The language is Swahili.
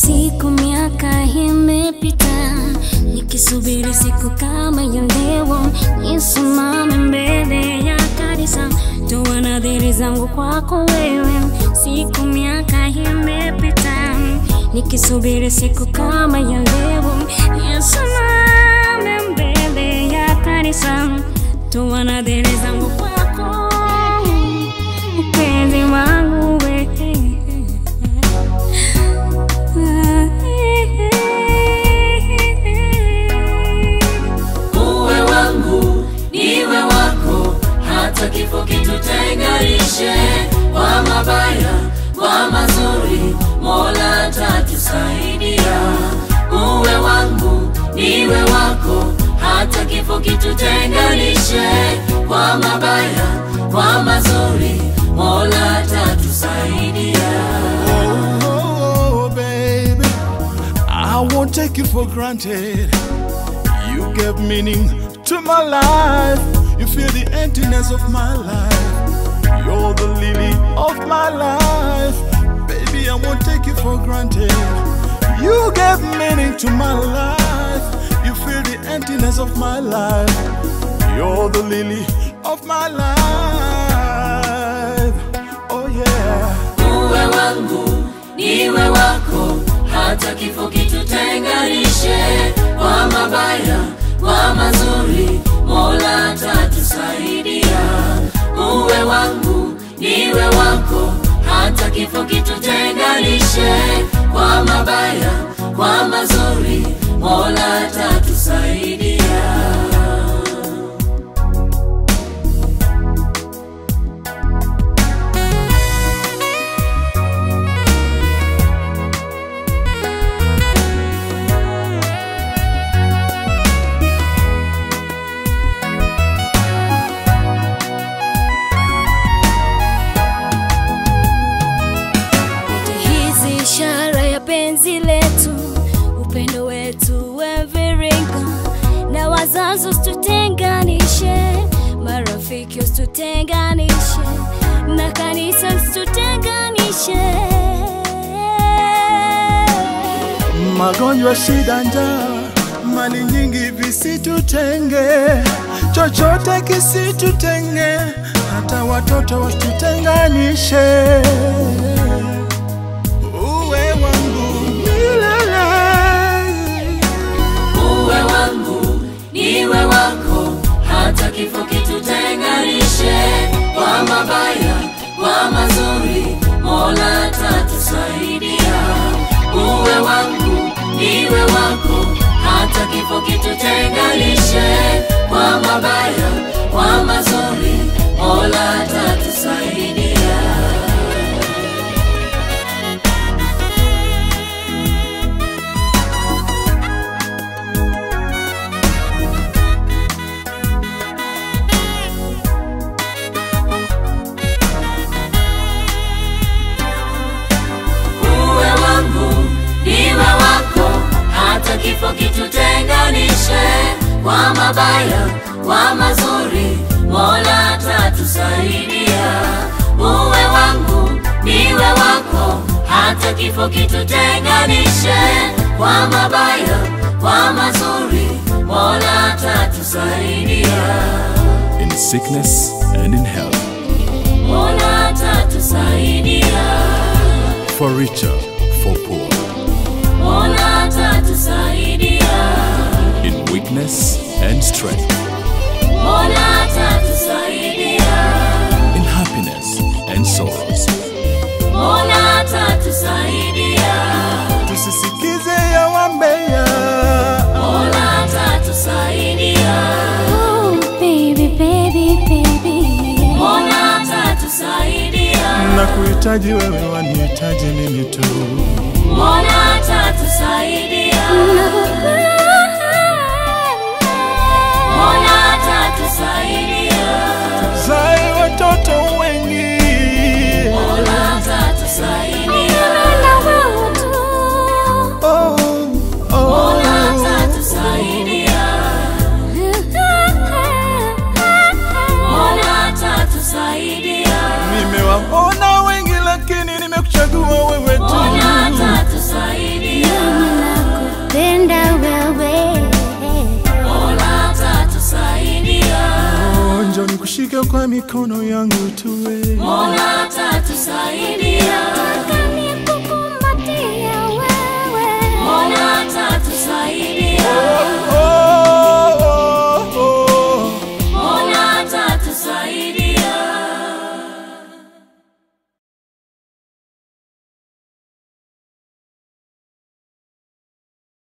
Siku miaka imepita, nikisubiri siku kama ya leo, nisimame mbele ya kanisa, toa nadhiri zangu kwako wewe. Siku miaka imepita, nikisubiri siku kama ya leo, nisimame mbele ya kanisa, toa nadhiri zangu kwako, mpenzi wangu wewe. uwe wangu niwe wako hata kifo kitutenganishe kwa mabaya kwa mazuri mola atatusaidia uwe wangu niwe wako hata kifo kitutenganishe kwa mabaya kwa mazuri mola atatusaidia Oh, baby, I won't take you for granted. You gave meaning to my life. You fill the emptiness of my life. You're the lily of my life. Baby, I won't take you for granted. You gave meaning to my life. You fill the emptiness of my life. You're the lily of my life. Oh, yeah. uwe wangu niwe wako hata kifo kitutenganishe kwa mabaya kwa mazuri mola atatusaidia uwe wangu niwe wako hata kifo kitutenganishe kwa mabaya kwa mazuri mola atatusaidia Yote hizi ishara ya penzi letu, upendo wetu weviringa, na wazazi usitutenganishe, marafiki usitutenganishe, na kanisa usitutenganishe. magonjwa, shida, njaa, mali nyingi visitutenge, chochote kisitutenge, hata watoto wasitutenganishe. Uwe wangu milele. uwe wangu niwe wako hata kifo kitutenganishe kwa mabaya kwa mazuri mola atatusaidia uwe wangu niwe wako hata kifo kitutenganishe kwa mabaya kwa mazuri mola atatusaidia uwe wangu niwe wako hata kifo kitutenganishe kwa mabaya kwa mazuri mola atatusaidia uwe wangu niwe wako hata kifo kitutenganishe kwa mabaya kwa mazuri mola atatusaidia In sickness and in health, mola atatusaidia for richer, for poor, mola atatusaidia in weakness and strength, mola atatusaidia in happiness and sorrows. mola atatusaidia Tusisikize ya wambea, mola atatusaidia Oh, baby, baby, baby. mola atatusaidia na kuhitaji wewe, wanihitaji mimi tu. mola atatusaidia mola atatusaidia Zae watoto wengi, mola atatusaidia oh, oh. mola atatusaidia mola atatusaidia Nimewaona wengi lakini nimekuchagua wewe tu. mola atatusaidia nikushike kwa mikono yangu tuwe Mola atatusaidia, Nataka nikukumbatie wewe. Mola atatusaidia, oh,